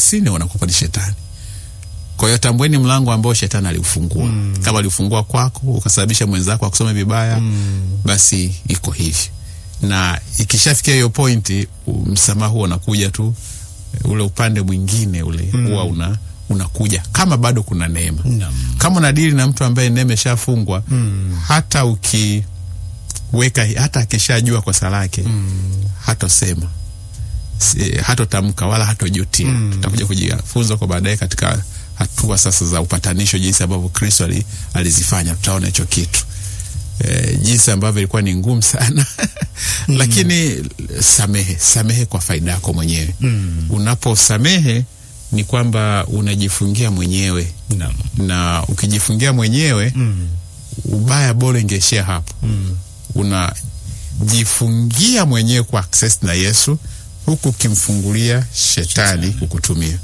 ofisini wanakupa ni shetani. Kwa hiyo tambueni mlango ambao shetani aliufungua. Mm. Kama aliufungua kwako ukasababisha mwenzako akusome vibaya, mm. basi iko hivi, na ikishafikia hiyo pointi, msamaha huo unakuja tu, ule upande mwingine ule huwa mm. una unakuja kama bado kuna neema Naam. kama unadili na mtu ambaye neema ishafungwa mm. hata ukiweka hata akishajua kosa lake mm. hatosema Si- hatotamka wala hatojutia mm. tutakuja kujifunza kwa baadaye katika hatua sasa za upatanisho jinsi ambavyo kristo ali, alizifanya tutaona hicho kitu e, jinsi ambavyo ilikuwa ni ngumu sana lakini samehe samehe kwa faida yako mwenyewe mm. unaposamehe ni kwamba unajifungia mwenyewe Naam. na ukijifungia mwenyewe Mm. ubaya bora ingeishia hapo mm. unajifungia mwenyewe kwa access na yesu huku ukimfungulia shetani kukutumia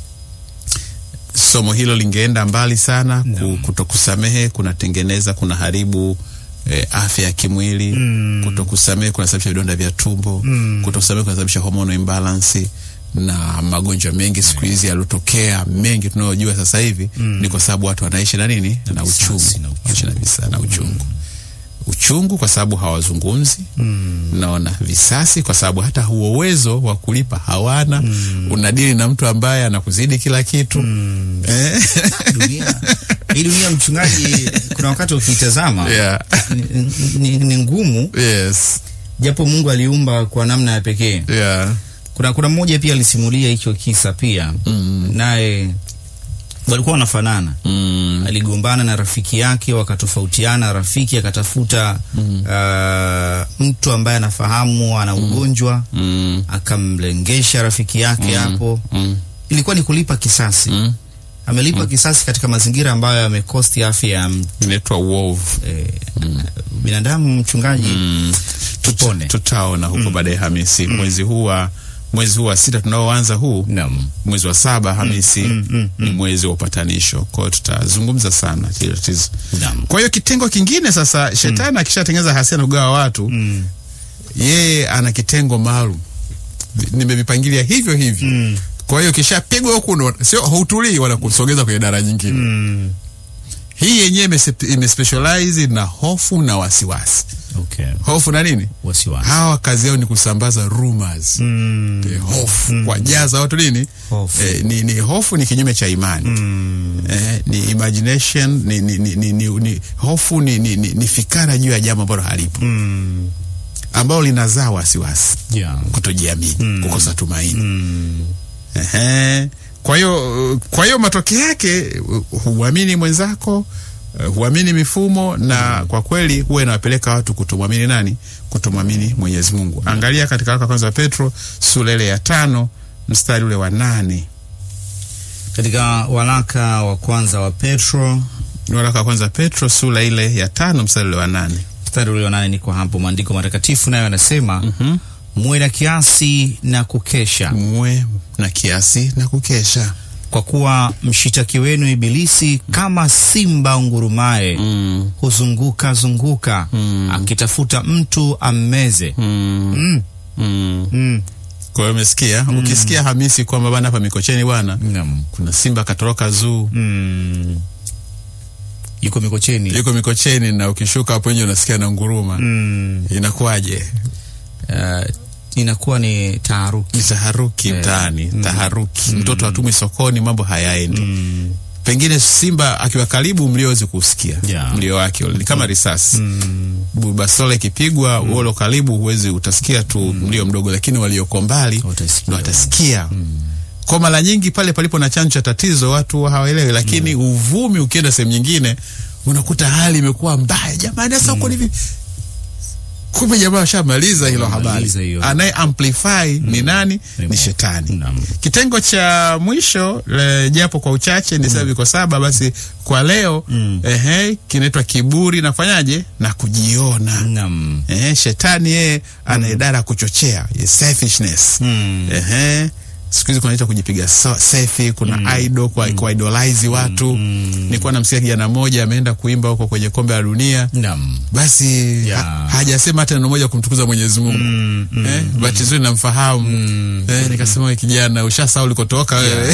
somo hilo lingeenda mbali sana ku, kutokusamehe kunatengeneza kuna haribu eh, afya ya kimwili mm. kutokusamehe kunasababisha vidonda vya tumbo mm. kutokusamehe kunasababisha hormonal imbalance na magonjwa mengi siku hizi yaliotokea mengi tunayojua sasa hivi mm. ni kwa sababu watu wanaishi na nini na uchungu visasi na uchungu. wanaishi na visa na uchungu uchungu kwa sababu hawazungumzi mm. naona visasi kwa sababu hata huo uwezo wa kulipa hawana mm. unadili na mtu ambaye anakuzidi kila kitu mm. eh? dunia hii dunia mchungaji kuna wakati ukiitazama yeah. ni, ni, ni ngumu yes. japo mungu aliumba kwa namna ya pekee yeah. kuna kuna mmoja pia alisimulia hicho kisa pia mm. naye walikuwa wanafanana mm. aligombana na rafiki yake wakatofautiana rafiki akatafuta mm. uh, mtu ambaye anafahamu ana ugonjwa Mm. akamlengesha rafiki yake hapo Mm. ilikuwa ni kulipa kisasi Mm. amelipa kisasi katika mazingira ambayo yamekosti afya ya m- inaitwa uovu eh, binadamu mchungaji tupone tutaona huko baadaye hamisi mwezi huu wa mwezi huu wa sita tunaoanza huu Naam. mwezi wa saba hamisi ni mwezi wa upatanisho kwa hiyo tutazungumza sana hilo tatizo Naam. kwa hiyo kitengo kingine sasa shetani akishatengeneza hasia na kugawa watu Mm. yeye ana kitengo maalum Vi- nimevipangilia hivyo hivyo Mm. kwa hiyo kishapigwa huku ndo sio hautulii wala kusogeza kwenye dara nyingine Mm. hii yenyewe imese- imespecialize na hofu na wasiwasi Okay. hofu na nini Wasiwasi. hawa kazi yao ni kusambaza rumors Mm. eh, hofu kuwajaza watu nini Hofu. eh, ni, ni hofu ni kinyume cha imani Mm. eh, ni imagination ni, ni, ni, ni, ni, ni hofu ni, ni, ni, ni fikara juu ya jambo ambalo halipo Mm. ambalo linazaa wasiwasi Yeah. kutojiamini kukosa tumaini Mm. Ehe. kwa hiyo uh, kwa hiyo matokeo yake uh, huamini mwenzako uh, huamini mifumo na kwa kweli huwa inawapeleka watu kutomwamini nani kutomwamini mwenyezi mungu angalia katika waraka wa kwanza wa petro sura ile ya tano mstari ule wa nane katika waraka wa kwanza wa petro waraka wa kwanza wa petro sura ile ya tano mstari ule wa nane mstari ulio nane niko hapo maandiko matakatifu nayo yanasema mm-hmm. muwe na kiasi na kukesha muwe na kiasi na kukesha kwa kuwa mshitaki wenu ibilisi kama simba ungurumaye mm. huzunguka zunguka Mm. akitafuta mtu ammeze Mm. mm. Mm. Mm. kwa hiyo umesikia ukisikia hamisi kwamba bana hapa mikocheni bwana Naam. kuna simba katoroka zuu Mm. yuko mikocheni yuko mikocheni na ukishuka hapo nje unasikia na nguruma mm. inakuwaje uh, inakuwa ni taharuki ni taharuki Eh, mtaani taharuki mtoto hatumwi sokoni mambo hayaendi mm. pengine simba akiwa karibu mliowezi kusikia Yeah. mlio wake ule ni kama risasi Mm. basole ikipigwa mm. uolo karibu huwezi utasikia tu mlio mdogo lakini walioko mbali Watasikia. ndo watasikia kwa mara nyingi pale palipo na chanzo cha tatizo watu hawaelewi lakini uvumi ukienda sehemu nyingine unakuta hali imekuwa mbaya jamani sasa huko ni vipi kumbe jamaa ashamaliza hilo habari Amemaliza hiyo. anaye amplify ni nani ni Ni- shetani Naam. kitengo cha mwisho le, japo kwa uchache ni sasa viko saba basi kwa leo Mm. ehe kinaitwa kiburi na kufanyaje na kujiona Naam. ehe shetani yeye ana idara ya kuchochea ye selfishness Mm. ehe siku hizi kunaita kujipiga so, selfie kuna mm. idol kwa, mm. kuidolize watu mm. nilikuwa namsikia kijana mmoja ameenda kuimba huko kwenye kombe la dunia Naam. basi Yeah. ha, hajasema hata neno moja kumtukuza mwenyezi mungu Mm, mm, eh, bahati nzuri namfahamu mm. eh, nikasema we kijana ushasahau ulikotoka wewe